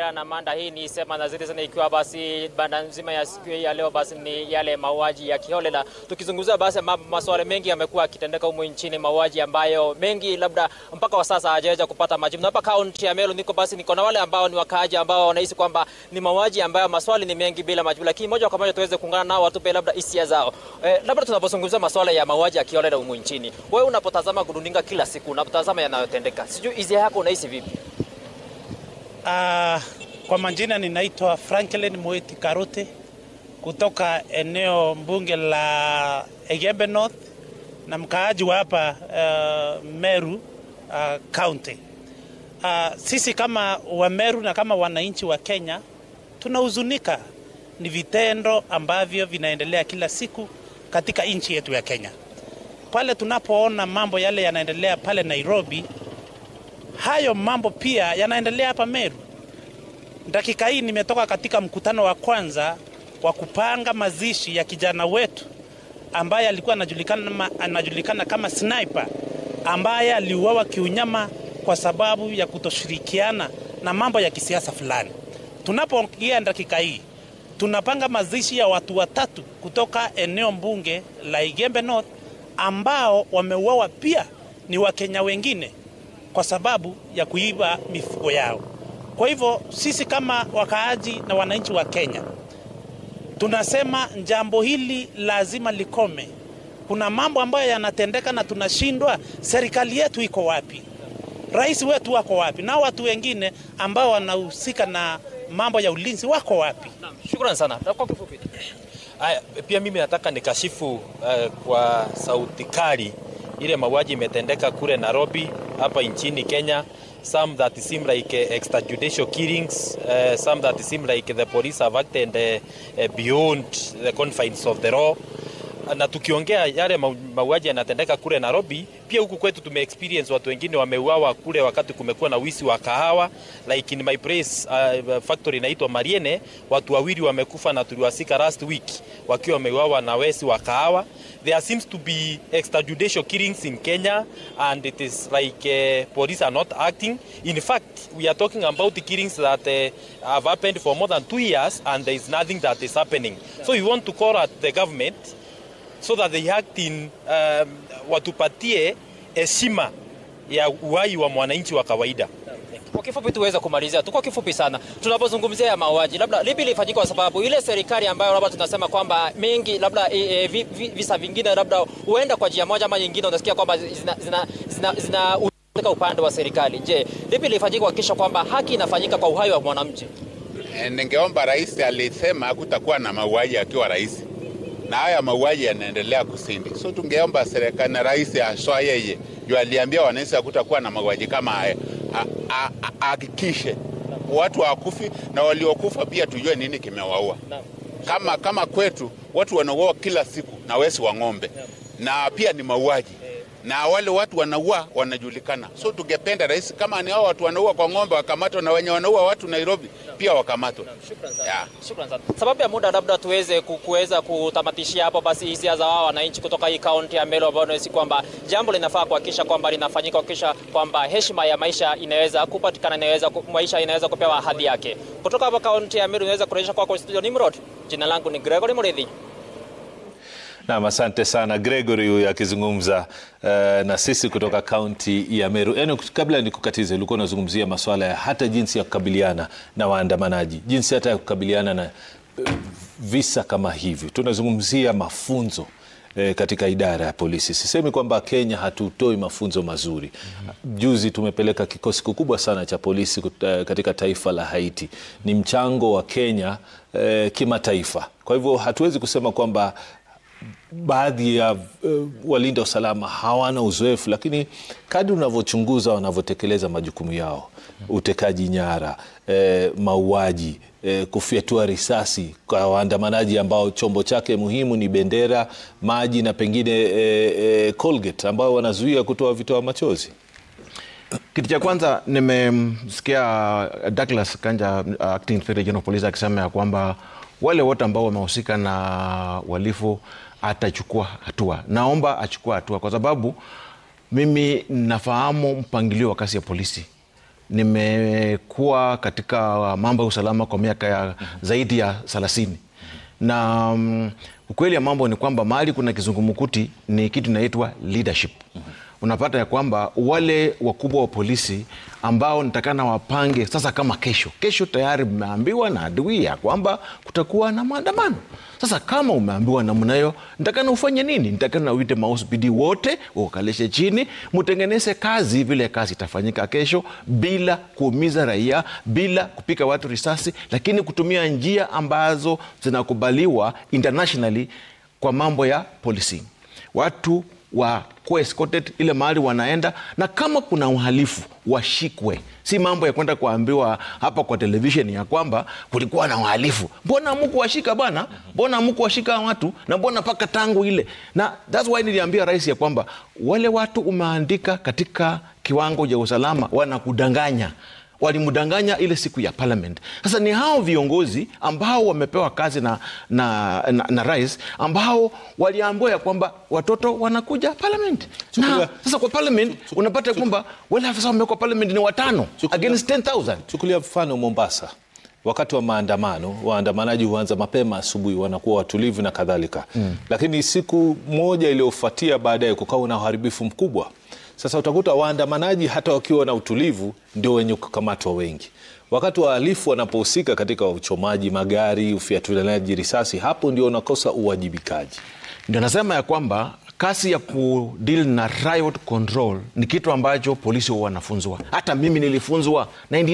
tukiendelea na manda hii ni sema na zile sana, ikiwa basi banda nzima ya siku hii ya leo basi ni yale mauaji ya kiholela. Tukizungumzia basi ma, masuala mengi yamekuwa yakitendeka humu nchini, mauaji ambayo mengi labda mpaka wa sasa hajaweza kupata majibu. Na hapa kaunti ya Meru niko basi niko na wale ambao ni wakaaji ambao wanahisi kwamba ni mauaji ambayo maswali ni mengi bila majibu, lakini moja kwa moja tuweze kuungana nao watupe labda hisia zao. Eh, labda tunapozungumzia masuala ya mauaji ya kiholela humu nchini, wewe unapotazama runinga kila siku, unapotazama yanayotendeka, sijui hisia yako unahisi vipi? Uh, kwa majina ninaitwa Franklin Moeti Karuti kutoka eneo mbunge la Egembe North na mkaaji wa hapa uh, Meru uh, County. Uh, sisi kama wa Meru na kama wananchi wa Kenya tunahuzunika, ni vitendo ambavyo vinaendelea kila siku katika nchi yetu ya Kenya. Pale tunapoona mambo yale yanaendelea pale Nairobi, hayo mambo pia yanaendelea hapa Meru. Dakika hii nimetoka katika mkutano wa kwanza wa kupanga mazishi ya kijana wetu ambaye alikuwa anajulikana, anajulikana kama sniper ambaye aliuawa kiunyama kwa sababu ya kutoshirikiana na mambo ya kisiasa fulani. Tunapoongea dakika hii tunapanga mazishi ya watu watatu kutoka eneo mbunge la Igembe North ambao wameuawa pia ni Wakenya wengine kwa sababu ya kuiba mifugo yao. Kwa hivyo sisi kama wakaaji na wananchi wa Kenya tunasema jambo hili lazima likome. Kuna mambo ambayo yanatendeka na tunashindwa, serikali yetu iko wapi? Rais wetu wako wapi? Na watu wengine ambao wanahusika na mambo ya ulinzi wako wapi? Shukrani sana. Kwa kifupi. Aya, pia mimi nataka nikashifu uh, kwa sauti kali ile mauaji imetendeka kule Nairobi hapa nchini Kenya some that seem like uh, extrajudicial killings uh, some that seem like the police have acted uh, uh, beyond the confines of the law na tukiongea yale mauaji yanatendeka kule Nairobi, pia huku kwetu tume experience watu wengine wameuawa kule wakati kumekuwa na wizi wa kahawa like in my place uh, factory inaitwa Mariene, watu wawili wamekufa na tuliwasika last week wakiwa wameuawa na wezi wa kahawa. There seems to be extrajudicial killings in Kenya and it is like uh, police are not acting. In fact, we are talking about the killings that uh, have happened for more than two years and there is nothing that is happening. So we want to call at the government so that they act in um, watupatie heshima ya uhai wa mwananchi wa kawaida. Kwa kifupi tuweze kumalizia tu kwa kifupi sana, tunapozungumzia ya mauaji, labda lipi lifanyika? Kwa sababu ile serikali ambayo labda tunasema kwamba mengi labda e, e, vi, vi, visa vingine labda huenda kwa njia moja ama nyingine, unasikia kwamba zina, zina, zina, zina katika upande wa serikali. Je, lipi lifanyika kuhakikisha kwamba haki inafanyika kwa uhai wa mwananchi? E, ningeomba rais alisema hakutakuwa na mauaji akiwa rais na haya mauaji yanaendelea kusindi. So tungeomba serikali na rais aswa yeye juu aliambia wananchi hakutakuwa na mauaji kama haya, ahakikishe watu hawakufi na waliokufa pia tujue nini kimewaua. Kama, kama kwetu watu wanauawa kila siku na wesi wa ng'ombe na pia ni mauaji na wale watu wanaua wanajulikana. So tungependa rais, kama ni hao watu wanaua kwa ng'ombe wakamatwa, na wenye wanaua watu Nairobi pia wakamatwa. Yeah. Shukrani sana. Sababu ya muda, labda tuweze kuweza kutamatishia hapo basi hisia za wao wananchi kutoka hii kaunti ya Meru ambao wanahisi kwamba jambo linafaa kuhakikisha kwamba linafanyika, kuhakikisha kwamba heshima ya maisha inaweza kupatikana, inaweza maisha inaweza kupewa hadhi yake. Kutoka hapa kaunti ya Meru, inaweza kurejesha kwako studio Nimrod. Jina langu ni Gregory Muridhi. Nam, asante sana Gregory huyu akizungumza uh, na sisi kutoka kaunti ya Meru. Yaani, kabla nikukatize, ulikuwa unazungumzia masuala ya hata jinsi ya kukabiliana na waandamanaji, jinsi hata ya kukabiliana na uh, visa kama hivi. Tunazungumzia mafunzo eh, katika idara ya polisi. Sisemi kwamba Kenya hatutoi mafunzo mazuri. Juzi tumepeleka kikosi kikubwa sana cha polisi katika taifa la Haiti. Ni mchango wa Kenya eh, kimataifa. Kwa hivyo hatuwezi kusema kwamba baadhi ya uh, walinda usalama hawana uzoefu, lakini kadri unavyochunguza wanavyotekeleza majukumu yao, utekaji nyara, eh, mauaji, eh, kufyatua risasi kwa waandamanaji ambao chombo chake muhimu ni bendera, maji na pengine eh, eh, Colgate ambao wanazuia kutoa vitoa machozi. Kitu cha kwanza nimemsikia Douglas Kanja, acting inspector general of police, akisema ya kwamba wale wote ambao wamehusika na uhalifu atachukua hatua. Naomba achukua hatua, kwa sababu mimi nafahamu mpangilio wa kazi ya polisi nimekuwa katika mambo ya usalama kwa miaka ya zaidi ya thelathini na um, ukweli ya mambo ni kwamba mahali kuna kizungumkuti ni kitu inaitwa leadership unapata ya kwamba wale wakubwa wa polisi ambao nitakana wapange sasa kama kesho kesho tayari mmeambiwa na adui ya kwamba kutakuwa na maandamano sasa kama umeambiwa namna hiyo nitakana ufanye nini nitakana uite mausbidi wote ukalishe chini mtengeneze kazi vile kazi itafanyika kesho bila kuumiza raia bila kupika watu risasi lakini kutumia njia ambazo zinakubaliwa internationally kwa mambo ya policing watu wakuwa escorted ile mahali wanaenda na kama kuna uhalifu washikwe si mambo ya kwenda kuambiwa hapa kwa televisheni ya kwamba kulikuwa na uhalifu mbona amuku washika bwana mbona amuku washika watu na mbona mpaka tangu ile na thats why niliambia rais ya kwamba wale watu umeandika katika kiwango cha usalama wanakudanganya walimdanganya ile siku ya parliament sasa ni hao viongozi ambao wamepewa kazi na, na, na, na rais ambao waliambiwa ya kwamba watoto wanakuja parliament na Chukulia- sasa kwa parliament unapata kwamba wale afisa wamewekwa parliament ni watano Chukulia- against 10000 Chukulia mfano Mombasa, wakati wa maandamano, waandamanaji huanza mapema asubuhi, wanakuwa watulivu na kadhalika mm. Lakini siku moja iliyofuatia baadaye kukawa na uharibifu mkubwa. Sasa utakuta waandamanaji hata wakiwa na utulivu ndio wenye kukamatwa wengi. Wakati wahalifu wanapohusika katika uchomaji magari, ufiatulianaji risasi, hapo ndio unakosa uwajibikaji. ndio nasema ya kwamba kasi ya kudeal na riot control ni kitu ambacho polisi huwa wanafunzwa hata mimi nilifunzwa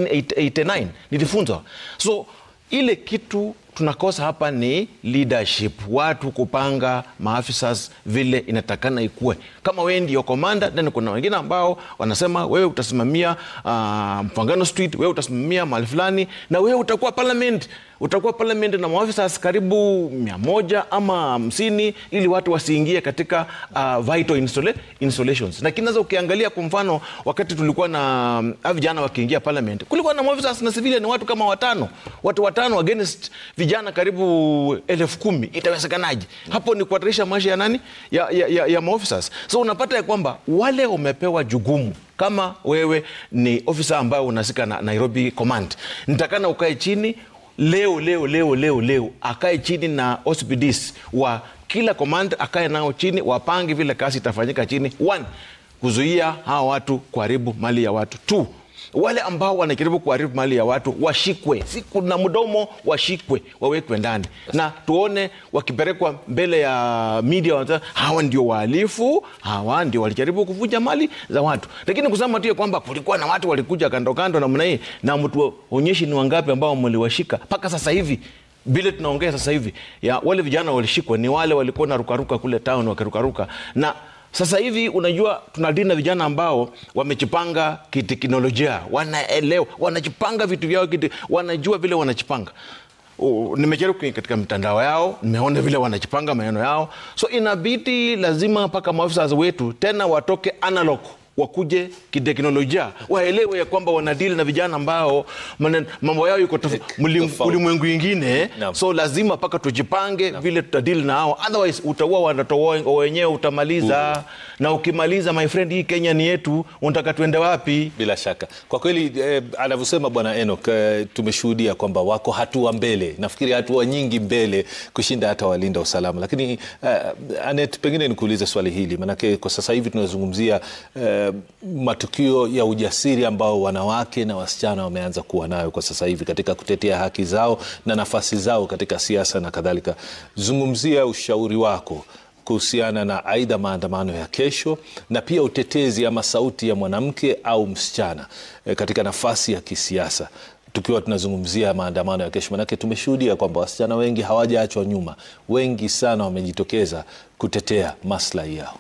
1989 nilifunzwa so ile kitu tunakosa hapa ni leadership watu kupanga maafisa vile inatakana ikue kama wewe ndio komanda then kuna wengine ambao wanasema wewe utasimamia uh, mpangano street wewe utasimamia mahali fulani na wewe utakuwa parliament utakuwa parliament na maafisa karibu mia moja ama hamsini ili watu wasiingie katika uh, vital installa installations lakini sasa ukiangalia kwa mfano wakati tulikuwa na um, vijana wakiingia parliament kulikuwa na maafisa na civilian watu kama watano watu watano against vijana karibu elfu kumi itawezekanaje hapo ni kuhatarisha maisha ya nani ya, ya, ya, ya maofficers so unapata ya kwamba wale umepewa jugumu kama wewe ni ofisa ambayo unasika na nairobi command nitakana ukae chini leo leo leo leo leo akae chini na OCPDs wa kila command akae nao chini wapange vile kazi itafanyika chini one kuzuia hawa watu kuharibu mali ya watu two wale ambao wanajaribu kuharibu mali ya watu washikwe si kuna mdomo washikwe wawekwe ndani na tuone wakipelekwa mbele ya media wanasema, hawa ndio wahalifu hawa ndio walijaribu kuvunja mali za watu lakini kusema tu ya kwamba kulikuwa na watu walikuja kando kando namna hii na mtu onyeshi ni wangapi ambao mliwashika mpaka sasa hivi vile tunaongea sasa hivi ya wale vijana walishikwa ni wale walikuwa na rukaruka kule town wakirukaruka na sasa hivi unajua tunadili na vijana ambao wamejipanga kiteknolojia wanaelewa wanajipanga vitu vyao kiti, wanajua vile wanajipanga Oh, nimejaribu kuingia katika mitandao yao nimeona vile wanajipanga maneno yao so inabidi lazima mpaka maafisa wetu tena watoke analog wakuje kiteknolojia waelewe ya kwamba wanadili na vijana ambao manen- mambo yao iko tof- mlim- Tofauti. ulimwengu ingine Naam. so lazima mpaka tujipange vile tutadili na hao otherwise utaua watoto wa- wenyewe utamaliza na ukimaliza my friend hii kenya ni yetu unataka tuende wapi Bila shaka kwa kweli eh, anavyosema bwana Enoch eh, tumeshuhudia kwamba wako hatua mbele, nafikiri hatua nyingi mbele kushinda hata walinda usalama. Lakini eh, Anet, pengine nikuulize swali hili, maanake kwa sasa hivi tunazungumzia eh, matukio ya ujasiri ambao wanawake na wasichana wameanza kuwa nayo kwa sasa hivi katika kutetea haki zao na nafasi zao katika siasa na kadhalika. Zungumzia ushauri wako kuhusiana na aidha maandamano ya kesho na pia utetezi ama sauti ya mwanamke au msichana e, katika nafasi ya kisiasa tukiwa tunazungumzia maandamano ya kesho, manake tumeshuhudia kwamba wasichana wengi hawajaachwa nyuma, wengi sana wamejitokeza kutetea maslahi yao.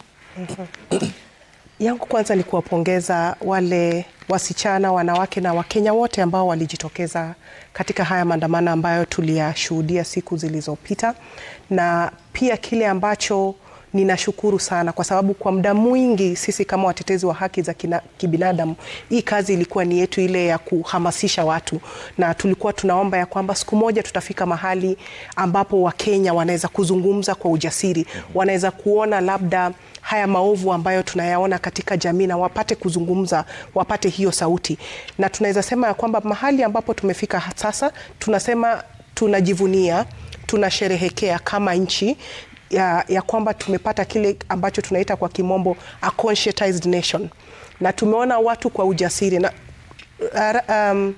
yangu kwanza ni kuwapongeza wale wasichana, wanawake na Wakenya wote ambao walijitokeza katika haya maandamano ambayo tuliyashuhudia siku zilizopita, na pia kile ambacho ninashukuru sana kwa sababu kwa muda mwingi sisi kama watetezi wa haki za kina, kibinadamu hii kazi ilikuwa ni yetu ile ya kuhamasisha watu, na tulikuwa tunaomba ya kwamba siku moja tutafika mahali ambapo Wakenya wanaweza kuzungumza kwa ujasiri, wanaweza kuona labda haya maovu ambayo tunayaona katika jamii na wapate kuzungumza, wapate hiyo sauti, na tunaweza sema ya kwamba mahali ambapo tumefika sasa, tunasema tunajivunia, tunasherehekea kama nchi ya, ya kwamba tumepata kile ambacho tunaita kwa kimombo a conscientized nation, na tumeona watu kwa ujasiri na uh, um,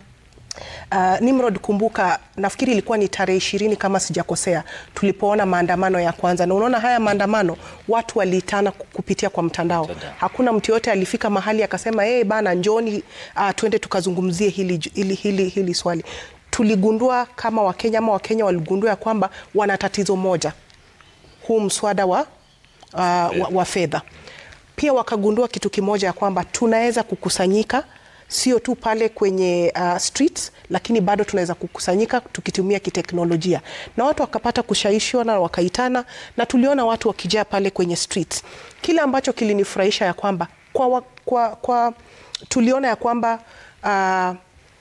Uh, Nimrod, kumbuka, nafikiri ilikuwa ni tarehe ishirini kama sijakosea, tulipoona maandamano ya kwanza, na unaona haya maandamano watu waliitana kupitia kwa mtandao. Hakuna mtu yote alifika mahali akasema hey, bana njoni, uh, twende tukazungumzie hili, hili, hili, hili swali. Tuligundua kama Wakenya ama Wakenya waligundua ya kwamba wana tatizo moja, huu mswada wa, uh, wa, wa fedha. Pia wakagundua kitu kimoja ya kwamba tunaweza kukusanyika sio tu pale kwenye uh, streets lakini bado tunaweza kukusanyika tukitumia kiteknolojia, na watu wakapata kushawishiwa na wakaitana, na tuliona watu wakijaa pale kwenye streets. Kile ambacho kilinifurahisha ya kwamba kwa, kwa, kwa tuliona ya kwamba uh,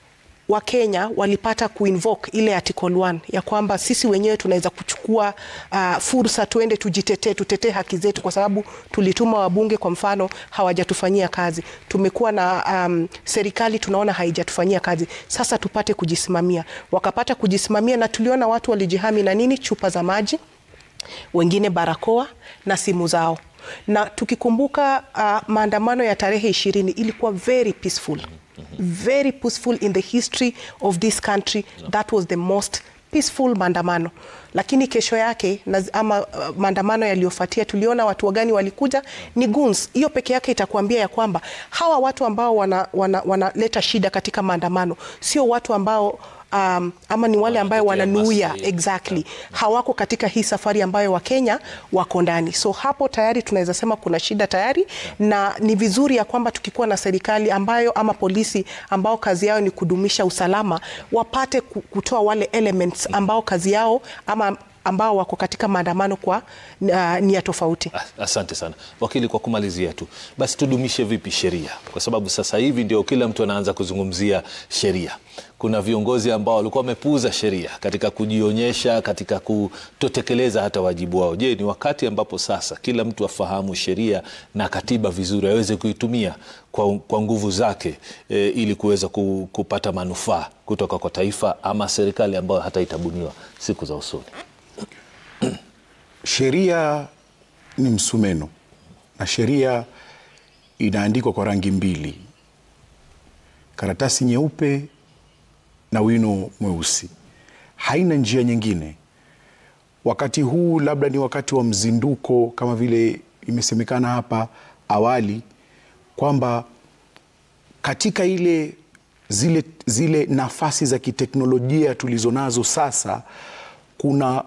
Wakenya walipata kuinvoke ile article 1 ya kwamba sisi wenyewe tunaweza kuchukua uh, fursa tuende tujitetee, tutetee haki zetu, kwa sababu tulituma wabunge, kwa mfano, hawajatufanyia kazi. Tumekuwa na um, serikali tunaona haijatufanyia kazi, sasa tupate kujisimamia. Wakapata kujisimamia, na tuliona watu walijihami na nini, chupa za maji, wengine barakoa na simu zao na tukikumbuka uh, maandamano ya tarehe ishirini ilikuwa very peaceful very peaceful in the history of this country that was the most peaceful maandamano lakini kesho yake na, ama uh, maandamano yaliyofuatia tuliona watu wagani walikuja ni goons. Hiyo peke yake itakuambia ya kwamba hawa watu ambao wanaleta wana, wana shida katika maandamano sio watu ambao Um, ama ni wale ambayo wananuia exactly, hawako katika hii safari ambayo Wakenya wako ndani. So hapo tayari tunaweza sema kuna shida tayari, na ni vizuri ya kwamba tukikuwa na serikali ambayo ama polisi ambao kazi yao ni kudumisha usalama, wapate kutoa wale elements ambao kazi yao ama ambao wako katika maandamano kwa uh, nia tofauti. Asante sana wakili, kwa kumalizia tu basi, tudumishe vipi sheria? Kwa sababu sasa hivi ndio kila mtu anaanza kuzungumzia sheria. Kuna viongozi ambao walikuwa wamepuuza sheria katika kujionyesha, katika kutotekeleza hata wajibu wao. Je, ni wakati ambapo sasa kila mtu afahamu sheria na katiba vizuri, aweze kuitumia kwa, kwa nguvu zake e, ili kuweza kupata manufaa kutoka kwa taifa ama serikali ambayo hata itabuniwa siku za usoni? Sheria ni msumeno na sheria inaandikwa kwa rangi mbili, karatasi nyeupe na wino mweusi. Haina njia nyingine. Wakati huu labda ni wakati wa mzinduko, kama vile imesemekana hapa awali kwamba katika ile zile, zile nafasi za kiteknolojia tulizonazo sasa kuna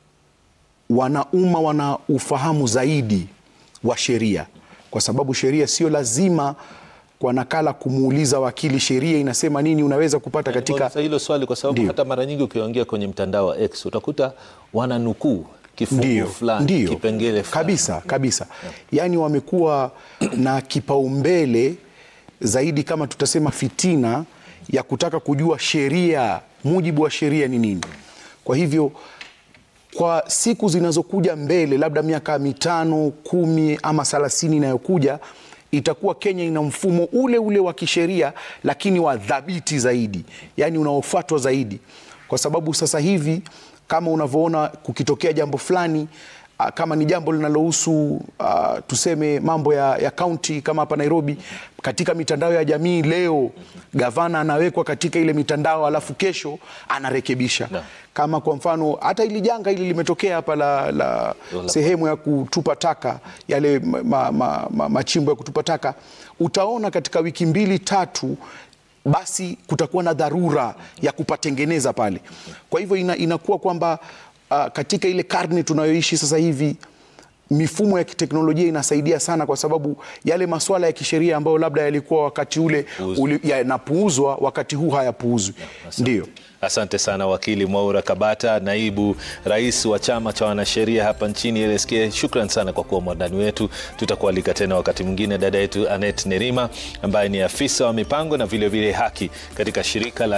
wanaumma wana ufahamu zaidi wa sheria, kwa sababu sheria sio lazima kwa nakala kumuuliza wakili sheria inasema nini, unaweza kupata katika hilo swali, kwa sababu Ndiyo. hata mara nyingi ukiongea kwenye mtandao wa X utakuta wananukuu kifungu Ndio, fulani, ndio. kipengele fulani. kabisa kabisa, yaani wamekuwa na kipaumbele zaidi, kama tutasema fitina ya kutaka kujua sheria, mujibu wa sheria ni nini. Kwa hivyo kwa siku zinazokuja mbele, labda miaka mitano, kumi ama thelathini inayokuja, itakuwa Kenya ina mfumo ule ule wa kisheria, lakini wa dhabiti zaidi, yaani unaofuatwa zaidi, kwa sababu sasa hivi kama unavyoona kukitokea jambo fulani ah, kama ni jambo linalohusu ah, tuseme mambo ya, ya kaunti kama hapa Nairobi, katika mitandao ya jamii leo gavana anawekwa katika ile mitandao, alafu kesho anarekebisha Naam. kama kwa mfano hata ili janga hili limetokea hapa la, la sehemu ya kutupa taka yale ma, ma, ma, machimbo ya kutupa taka, utaona katika wiki mbili tatu basi kutakuwa na dharura ya kupatengeneza pale. Kwa hivyo ina, inakuwa kwamba uh, katika ile karne tunayoishi sasa hivi mifumo ya kiteknolojia inasaidia sana, kwa sababu yale masuala ya kisheria ambayo labda yalikuwa wakati ule uli- yanapuuzwa, wakati huu hayapuuzwi. Ndio. Asante sana wakili Mwaura Kabata, naibu rais wa chama cha wanasheria hapa nchini LSK. Shukran sana kwa kuwa mwandani wetu. Tutakualika tena wakati mwingine. Dada yetu Anet Nerima ambaye ni afisa wa mipango na vilevile vile haki katika shirika la